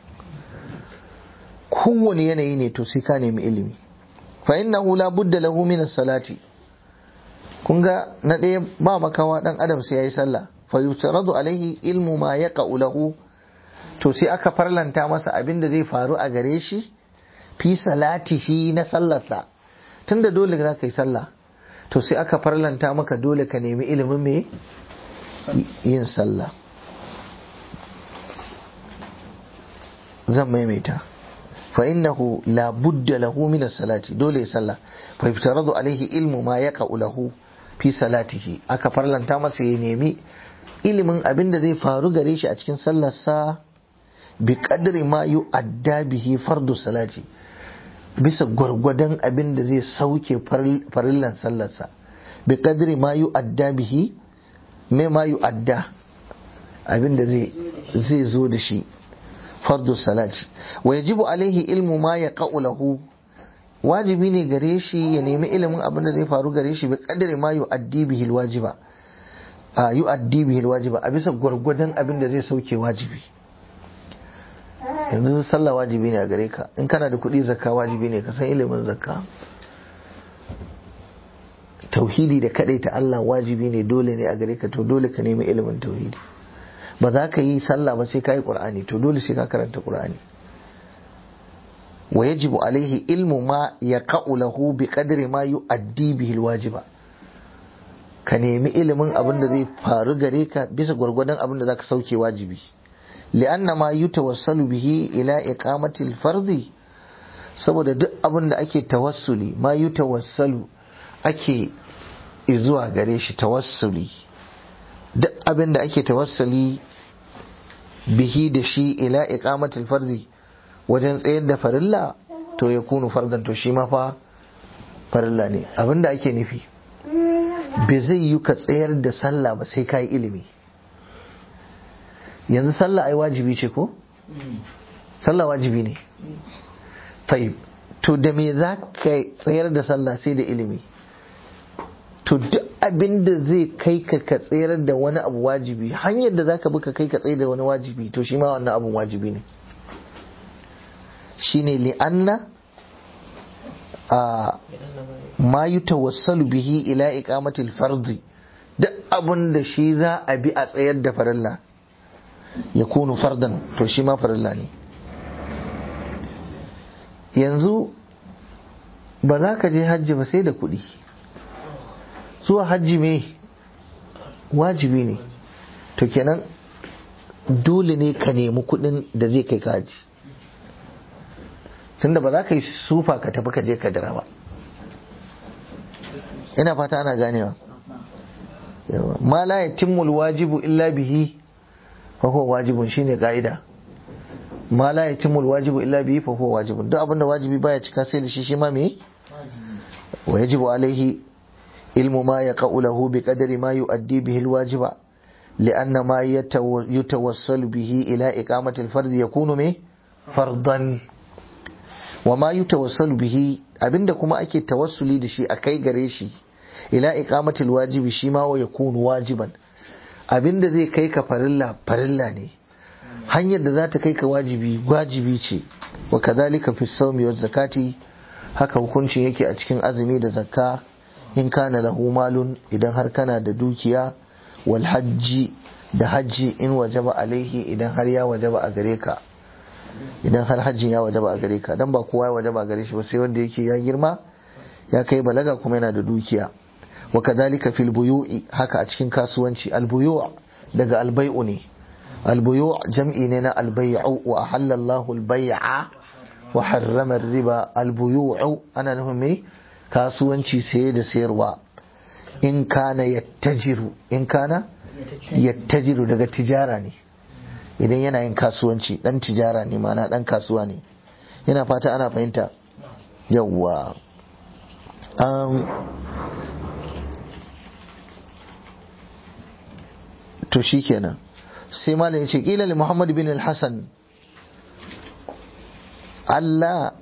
kowane yanayi ne to sai ka nemi ilimi fa innahu la budda lahu min salati kun ga na ɗaya ba makawa dan adam sai yayi sallah fa yutaradu alaihi ilmu ma ya lahu to sai aka farlanta masa abin da zai faru a gare shi fi salatihi na sallarsa tunda dole za ka yi sallah to sai aka farlanta maka dole ka nemi ilimin me yin sallah zan maimaita fa innahu la budda lahu min salati dole ya sallah fa yaftaradu alaihi ilmu ma yaqa'u lahu fi salatihi aka farlanta masa ya nemi ilimin abin da zai faru gare shi a cikin sallarsa bi qadri ma yu'adda bihi fardu salati bisa gwargwadon abin da zai sauke farillan sallarsa bi kadri ma yu adda bihi me ma yu adda abin da zai zo da shi fardu salati wa yajibu alaihi ilmu ma ya lahu wajibi ne gare shi ya nemi ilimin abin da zai faru gare shi bi kadri ma yu addi bihi wajiba a yu addi bihi wajiba a bisa gwargwadon abin da zai sauke wajibi yanzu sallah wajibi ne a gare ka in kana da kuɗi zakka wajibi ne ka san ilimin zakka tauhidi da kaɗai ta Allah wajibi ne dole ne a gare ka to dole ka nemi ilimin tauhidi ba za ka yi sallah ba sai ka yi ƙur'ani to dole sai ka karanta ƙur'ani wa yajibu alaihi ilmu ma ya lahu bi qadri ma yu'addi bihi wajiba ka nemi ilimin abin da zai faru gare ka bisa gwargwadon abin da zaka sauke wajibi لأن ما يتوسل به إلى إقامة الفرض saboda duk abin da ake tawassuli ma yi tawassalu ake izuwa gare shi tawassuli duk abin da ake tawassuli bihi da shi ila iqamatul fardi wajen tsayar da farilla to ya kunu fardan to shi ma fa farilla ne abin da ake nufi bai zai yi ka tsayar da sallah ba sai ka yi ilimi yanzu sallah ai wajibi ce ko? sallah wajibi ne tayyib to da me za ka tsayar da sallah sai da ilimi to duk abin da zai kai ka ka tsayar da wani abu wajibi hanyar da za ka bi ka kai ka tsayar da wani wajibi to shi ma wannan abun wajibi ne shine li'anna a ma yutawassalu bihi ila iqamatil fardi duk abin da shi za a bi a tsayar da farilla ya kunu fardan to shi ma farilla ne yanzu ba za ka je hajji ba sai da kuɗi zuwa hajji me wajibi ne to kenan dole ne ka nemi kuɗin da zai kai ka hajji tunda ba za ka yi sufa ka tafi ka je ka dira ba ina fata ana ganewa ma la yatimmul wajibu illa bihi fa huwa wajibun shine ka'ida ma la yatimul wajibu illa bihi fa huwa wajibun duk abinda wajibi baya cika sai da shi shi ma me wa yajibu alaihi ilmu ma ya lahu bi qadari ma yu'addi bihi alwajiba لأن ما يتوصل به إلى إقامة الفرض يكون me فرضا وما يتوصل به abinda kuma ake tawassuli da shi a kai gare shi ila iqamatil wajibi shi ma wa yakunu wajiban abinda zai kai ka farilla farilla ne hanyar da za ta kai ka wajibi wajibi ce wa kadhalika fi sawmi wa zakati haka hukuncin yake a cikin azumi da zakka in kana lahu malun idan har kana da dukiya wal hajji da hajji in wajaba alaihi idan har ya wajaba a gare ka idan har hajjin ya wajaba a gare ka dan ba kowa ya wajaba a gare shi ba sai wanda yake ya girma ya kai balaga kuma yana da dukiya wa kadhalika fil buyu'i haka a cikin kasuwanci al buyu' daga al bai'u ne al buyu' jam'i ne na al bai'u wa ahalla Allahu al bai'a wa harrama riba al buyu'u ana nufin me kasuwanci saye da sayarwa in kana yattajiru in kana yattajiru daga tijara ne idan yana yin kasuwanci dan tijara ne mana dan kasuwa ne yana fata ana fahimta yawwa um, to shikenan sai malam ya ce kila li muhammad bin al-hasan Allah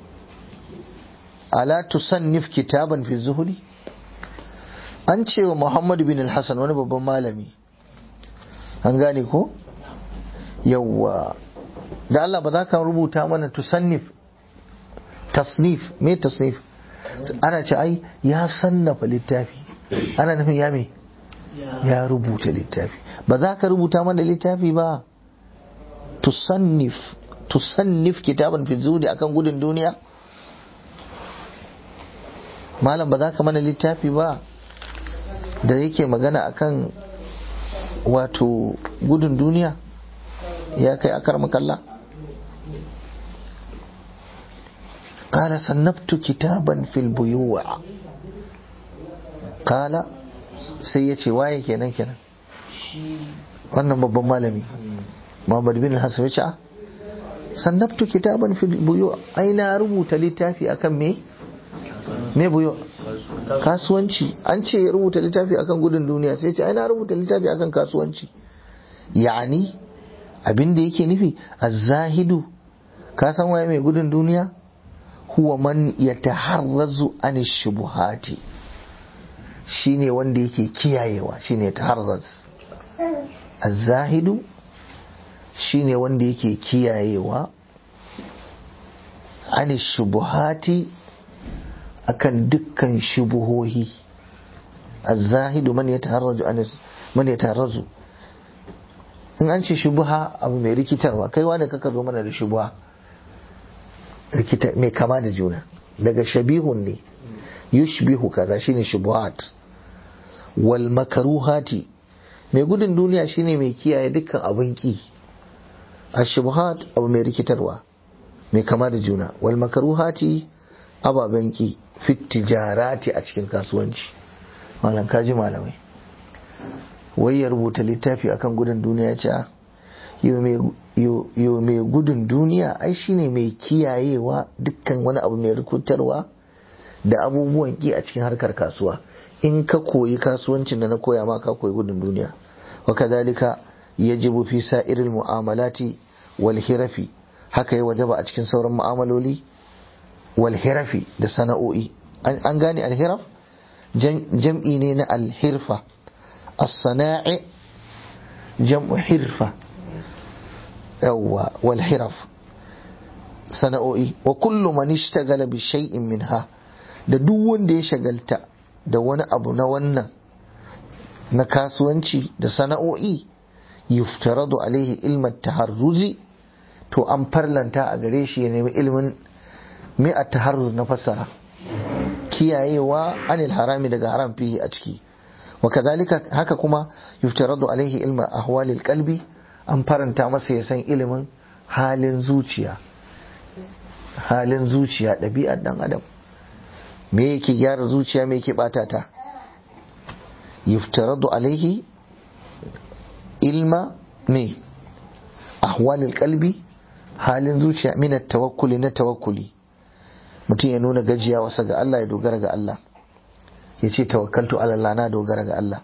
ala tusannif kitaban fi zuhuri an ce wa muhammad bin al-hasan wani babban malami an gane ko yawwa da Allah ba za ka rubuta mana tusannif tasnif me tasnif ana ce ai ya sannafa littafi ana nufin ya me ya rubuta littafi ba za ka rubuta mana littafi ba tusannif tusannif kitaban fi zudi akan gudun duniya malam ba za ka mana littafi ba da yake magana akan wato gudun duniya ya kai akar makalla قال صنفت كتابا في البيوع قال sai ya ce waye kenan kenan wannan babban malami Muhammad bin Hassan ya ce a sannabtu kitaban fil buyu ai na rubuta littafi akan me me buyu kasuwanci an ce ya rubuta littafi akan gudun duniya sai ce ai na rubuta littafi akan kasuwanci yani abin da yake nufi az-zahidu ka san waye mai gudun duniya huwa man yataharrazu an shubuhati shine wanda yake kiyayewa shine taharraz az-zahidu shine wanda yake kiyayewa an shubuhati akan dukkan shubuhohi az-zahidu man yataharraju an man yataharrazu in an ce shubuha abu mai rikitarwa kai wanda kaka zo mana da shubuha rikita mai kama da juna daga shabihun ne yushbihu kaza shine shubuhat wal makaruhati mai gudun duniya shine mai kiyaye dukkan abin ki ashubuhat abu mai rikitarwa mai kama da juna wal makaruhati ababen ki fit tijarati a cikin kasuwanci malam kaji malamai wai ya rubuta littafi akan gudun duniya ce yo mai gudun duniya ai shine mai kiyayewa dukkan wani abu mai rikutarwa da abubuwan ki a cikin harkar kasuwa in ka koyi kasuwancin da na koya ma ka koyi gudun duniya wa kadhalika yajibu fi sa'iril mu'amalati wal hirafi haka ya wajaba a cikin sauran mu'amaloli wal hirafi da sana'o'i an gane al hiraf jam'i ne na al hirfa as-sana'i jam'u hirfa yawwa wal hiraf sana'o'i wa kullu man ishtagala bi shay'in minha da duk wanda ya shagalta da wani abu na wannan na kasuwanci da sana'o'i yuftaradu alaihi ilmat taharruzi to an farlanta a gare shi ya nemi ilimin mai a taharruz na fassara kiyayewa anil harami daga haram fihi a ciki wa kadhalika haka kuma yuftaradu alaihi ilma ahwalil qalbi an faranta masa ya san ilimin halin zuciya halin zuciya ɗabi'ar ɗan adam me yake gyara zuciya me yake ɓata ta yuftaradu alaihi ilma me ahwalil kalbi halin zuciya min tawakkuli na tawakkuli mutum ya nuna gajiya wasa ga Allah ya dogara ga Allah ya ce tawakkaltu ala Allah na dogara ga Allah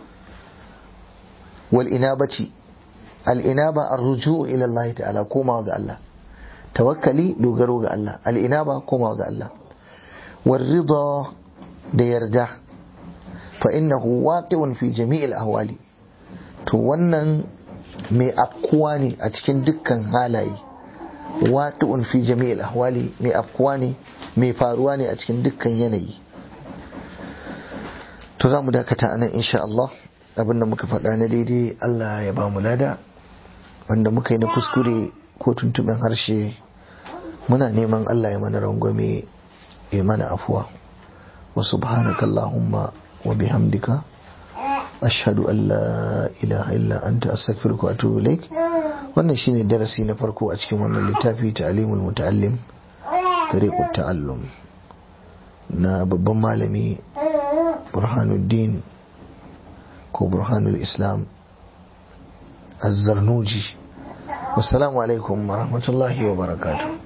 wal inabati al inaba ar-ruju'u ila Allah ta'ala komawa ga Allah tawakkali dogaro ga Allah al inaba komawa ga Allah war rida da yarda fa innahu waqi'un fi jami'il ahwali to wannan mai afkuwa ne a cikin dukkan halaye waqi'un fi jami'il ahwali mai afkuwa ne mai faruwa ne a cikin dukkan yanayi to za mu dakata anan insha Allah abinda muka faɗa na daidai Allah ya ba mu lada wanda muka yi na kuskure ko tuntuɓin harshe muna neman Allah ya mana rangwame ya mana afuwa wa subhanaka Allahumma wa bihamdika ashhadu an la ilaha illa anta astaghfiruka wa atubu ilaik wannan shine darasi na farko a cikin wannan littafi ta'limul muta'allim tariqut ta'allum na babban malami burhanuddin ko burhanul islam azzarnuji wassalamu alaikum wa rahmatullahi wa barakatuh